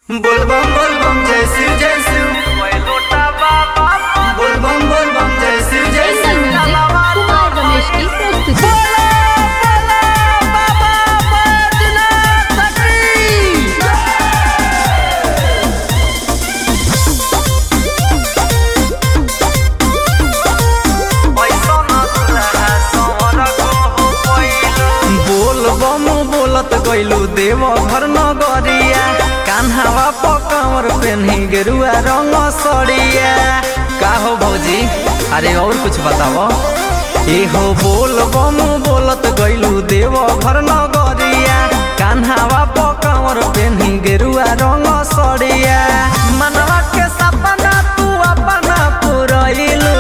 बोलबम बोलबम जय शिव जय शिव बोलबम बोलबम जय शिव जय एंगल शिव म्यूजिक कुमार रमेश की प्रस्तुति बोल बम बोलत गइलू देव घर नगरिया कान्हावा पकावर पेन्ही गेरुआ रंग सड़िया का हो भौजी अरे और कुछ बताओ ए हो बोल बम बोलत गइलू देव घर नगरिया कान्हावा पकावर पेन्ही गेरुआ रंग सड़िया मनवा के सपना तू अपना पुरइलू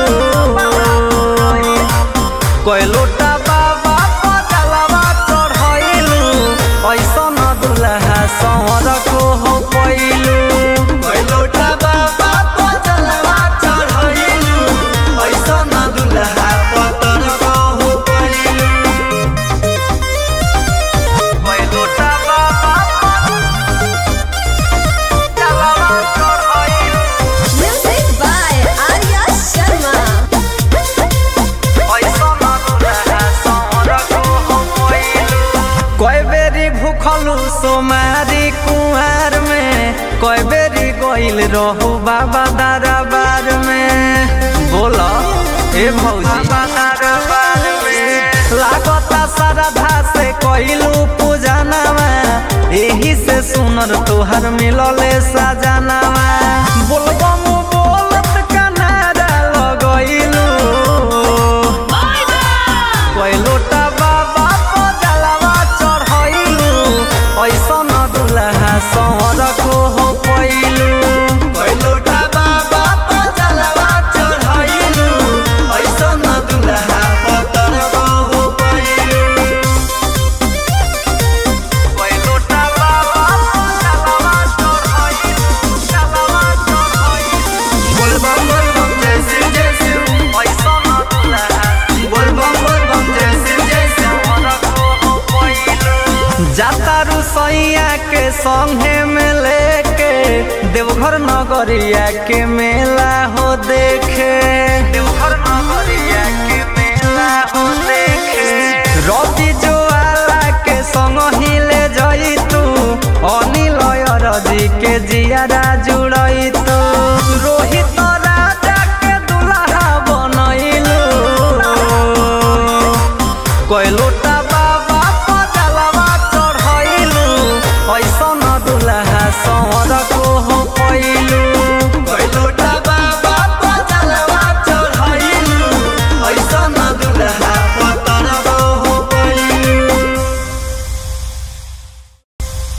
कैलोटा बाबा पजलवा चढ़ैलू ऐसन दुल्हा संवर को हो पैलू कैलोटा बाबा पचलवा चढ़ैलू ऐसन दुल्हा पतर कहु पैलू कैलोटा बाबा पजलवा चढ़ैलू म्यूजिक बाय आर्या शर्मा ऐसन दुल्हा संवर को हो पैलू कय बेरी भूखलू सोमारी कुआर में कय बेरी गइल रहू बाबा दरबार में बोल ए भौजी दरबार में लागता श्रद्धा से कइलू पूजनवा एही से सुनर तोहर मिलले सजनवा बोलबम बोलत कनारा लगइलू कैलोटा बाबा पजलवा चढ़ैलू ऐसन दुल्हा संवर को हो पैलू कैलोटा बाबा पचलवा चढ़ैलू ऐसन दुल्हा पतर कहु पैलू कैलोटा बाबा पजलवा चढ़ैलू चलवा चढ़ैलू बोलबम बोलबम जय शिव जय शिव ऐसन दुल्हा बोलबम बोलबम जय शिव जय शिव जाता रुसैया के संगे में लेके देवघर नगरिया के मेला हो देखे देवघर नगरिया के मेला हो देखे रवि जो आला के संग ही ले जई तू अनिल अरजी के जियारा जुड़ई तू रोहित राजा के दुल्हा बनैलू कैलोटा बाबा पजलवा चढ़ैलू ऐसन दुल्हा संवर